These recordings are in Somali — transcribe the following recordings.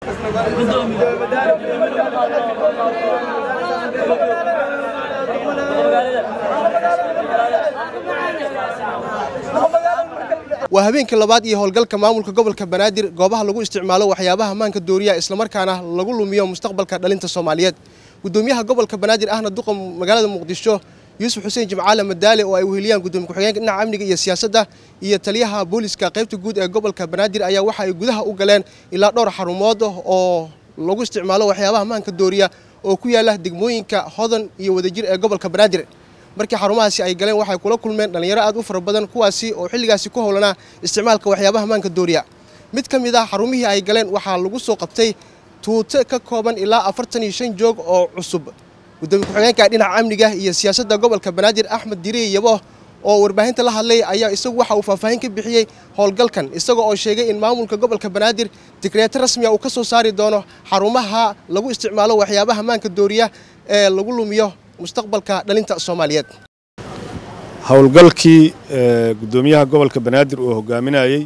waa habeenkii labaad iyo howlgalka maamulka gobolka banaadir goobaha lagu isticmaalo waxyaabaha maanka dooriya islamarkaana lagu lumiyo mustaqbalka dhalinta soomaaliyeed gudoomiyaha gobolka banaadir ahna duqa magaalada muqdisho yuusuf xuseen jimcaale madaale oo ay weheliyaan gudoomiye ku-xigeenka dhinaca amniga iyo siyaasadda iyo taliyaha booliska qaybta guud ee gobolka banaadir ayaa waxa ay gudaha u galeen ilaa dhowr xarumood oo lagu isticmaalo waxyaabaha maanka dooriya oo ku yaala degmooyinka hodan iyo wadajir ee gobolka banaadir markii xarumahaasi ay galeen waxay kula kulmeen dhallinyaro aad u fara badan kuwaasi oo xilligaasi ku howlanaa isticmaalka waxyaabaha maanka dooriya mid ka mid ah xarumihii ay galeen waxaa lagu soo qabtay tuute ka kooban ilaa afartan iyo shan joog oo cusub gudoomiye ku-xigeenka dhinaca amniga iyo siyaasadda gobolka banaadir axmed diriye yabo oo warbaahinta la hadlay ayaa isagu waxa uu faahfaahin ka bixiyey howlgalkan isaga oo sheegay in maamulka gobolka banaadir digreeto rasmiya uu ka soo saari doono xarumaha lagu isticmaalo waxyaabaha maanka dooriya ee lagu lumiyo mustaqbalka dhalinta soomaaliyeed howlgalkii gudoomiyaha gobolka banaadir uu hogaaminayey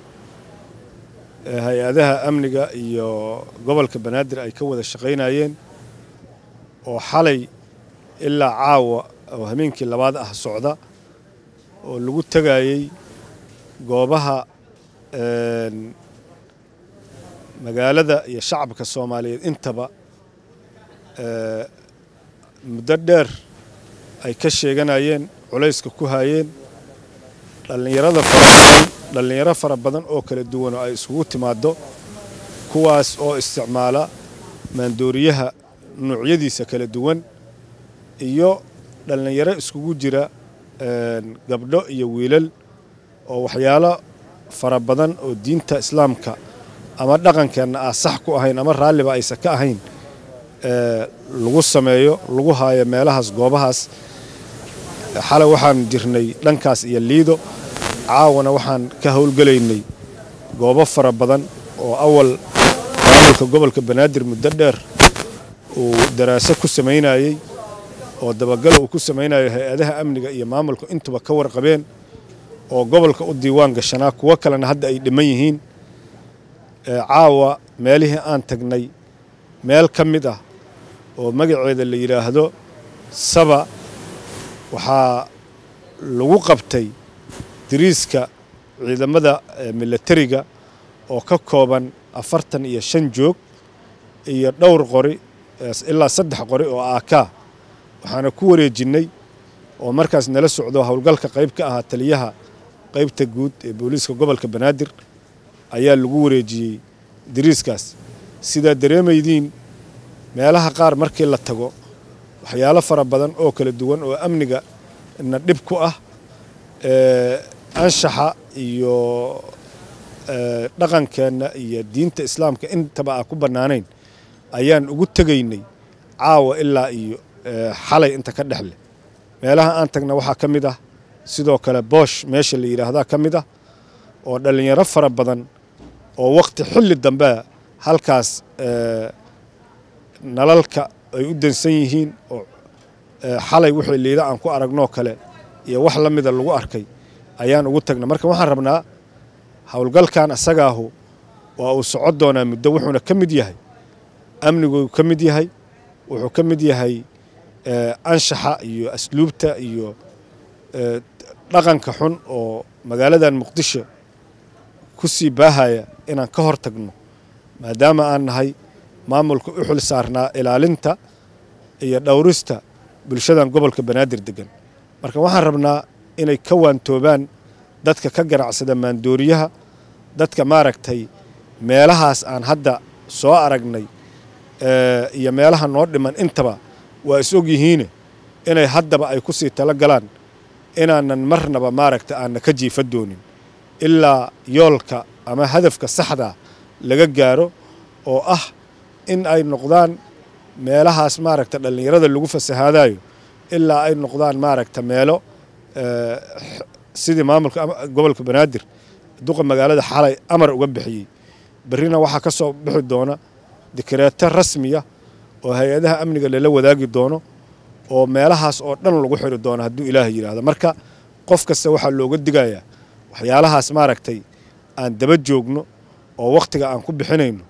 hay-adaha amniga iyo gobolka banaadir ay ka wada shaqaynayeen oo xalay ilaa caawa oo hameenkii labaad ah socda oo lagu tegayey goobaha magaalada iyo shacabka soomaaliyeed intaba muddo dheer ay ka sheeganayeen culayska ku hayeen dhallinyarada farabadan dhallinyaro fara badan oo kala duwan oo ay isugu timaaddo kuwaas oo isticmaala maandooriyaha nuucyadiisa kala duwan iyo dhallinyaro iskugu jira gabdho iyo wiilal oo waxyaalo fara badan oo diinta islaamka ama dhaqankeenna ah sax ku ahayn ama raalliba aysan ka ahayn lagu sameeyo lagu haayo meelahaas goobahaas xalay waxaan jirnay dhankaas iyo liido caawana waxaan ka howlgelaynay goobo fara badan oo awal maamulka gobolka banaadir muddo dheer uu daraaso ku samaynayey oo dabagal uu ku samaynayo hay-adaha amniga iyo maamulka intuba ka warqabeen oo gobolka u diiwaan gashanaa kuwo kalena hadda ay dhiman yihiin caawa meelihii aan tagnay meel ka mid ah oo magaceeda la yidhaahdo saba waxaa lagu qabtay diriiska ciidamada milatariga oo ka kooban afartan iyo shan joog iyo dhowr qori ilaa saddex qori oo aakaa waxaana ku wareejinnay oo markaas nala socdo howlgalka qayb ka ahaa taliyaha qaybta guud ee booliiska gobolka banaadir ayaa lagu wareejiyey diriiskaas sidaa dareemaydiin meelaha qaar markii la tago waxyaalo fara badan oo kala duwan oo amniga na dhib ku ah anshaxa iyo dhaqankeenna iyo diinta islaamka intaba aan ku bannaanayn ayaan ugu tegaynay caawa ilaa iyo xalay inta ka dhexleh meelaha aan tagna waxaa ka mid ah sidoo kale boosh meesha la yidhaahdaa ka mid ah oo dhallinyaro fara badan oo wakhti xilli dambea halkaas nalalka ay u dansan yihiin oo xalay wixii liida aan ku aragnoo kale iyo wax la mida lagu arkay ayaan ugu tagna marka waxaan rabnaa howlgalkan asagaahu waa uu socon doonaa muddo wuxuuna ka mid yahay amniguu ka mid yahay wuxuu ka mid yahay anshaxa iyo asluubta iyo dhaqanka xun oo magaaladan muqdisho ku sii baahaya inaan ka hor tagno maadaama aan nahay maamulka u xil saarnaa ilaalinta iyo dhowrista bulshadan gobolka banaadir degan marka waxaan rabnaa inay ka waantoobaan dadka ka ganacsada maandooriyaha dadka maaragtay meelahaas aan hadda soo aragnay iyo meelaha noo dhiman intaba waa is og yihiine inay haddaba ay ku sii tala galaan inaanan marnaba maaragta aanna ka jiifa doonin ilaa yoolka ama hadafka saxda laga gaaro oo ah in ay noqdaan meelahaas maaragta dhallinyarada lagu fasahaadayo ilaa ay noqdaan maaragta meelo sidii maamulka gobolka banaadir duqa magaalada xalay amar uga bixiyey berrina waxaa ka soo bixi doona dikreeto rasmiya oo hay-adaha amniga lala wadaagi doono oo meelahaas oo dhan lagu xiri doono hadduu ilaahay yidhaahdo marka qof kasta waxaa looga digayaa waxyaalahaas maaragtay aan daba joogno oo wakhtiga aan ku bixinayno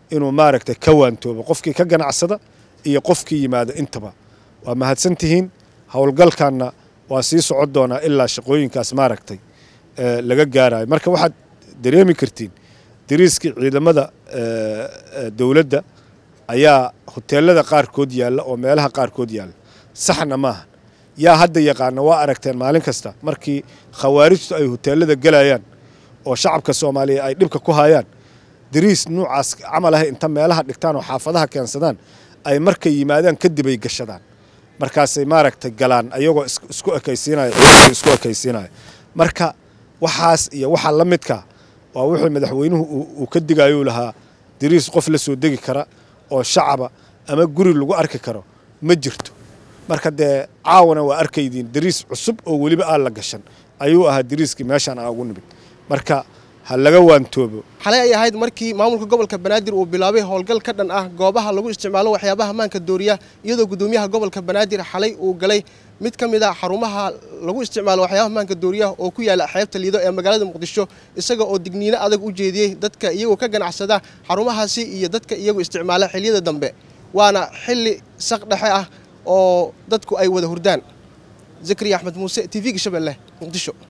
inuu maaragtay ka waantoobo qofkii ka ganacsada iyo qofkii yimaada intaba waa mahadsan tihiin howlgalkanna waa sii socon doonaa ilaa shaqooyinkaas maaragtay laga gaarayo marka waxaad dareemi kartiin dariiskii ciidamada dowladda ayaa hoteelada qaarkood yaalla oo meelaha qaarkood yaalla saxna maaha yaa hadda yaqaana waa aragteen maalin kasta markii khawaarijtu ay hoteelada gelayaan oo shacabka soomaaliya ay dhibka ku hayaan dariis nuucaas camal ah inta meelaha dhigtaan oo xaafadaha keensadaan ay markay yimaadaan kadib ay gashadaan markaasay maaragtay galaan ayagoo isku ekaysiinaya ciidanka isku ekaysiinaya marka waxaas iyo waxa la midka waa wuxuu madaxweynuhu uu ka digayuu lahaa dariis qof la soo degi kara oo shacaba ama guri lagu arki karo ma jirto marka dee caawana waa arkaydiin dariis cusub oo weliba aan la gashan ayuu ahaa dariiskii meeshaan aan ugu nimid marka ha laga waantoobo xalay ay ahayd markii maamulka gobolka banaadir uu bilaabay howlgal ka dhan ah goobaha lagu isticmaalo waxyaabaha maanka dooriya iyadoo gudoomiyaha gobolka banaadir xalay uu galay mid ka mid a xarumaha lagu isticmaalo waxyaabaha maanka dooriyaha oo ku yaala xeebta liido ee magaalada muqdisho isaga oo digniino adag u jeediyey dadka iyagoo ka ganacsada xarumahaasi iyo dadka iyagu isticmaala xiliyada dambe waana xilli saq dhexe ah oo dadku ay wada hurdaan zakariya axmed muuse t v-ga shabeelle muqdisho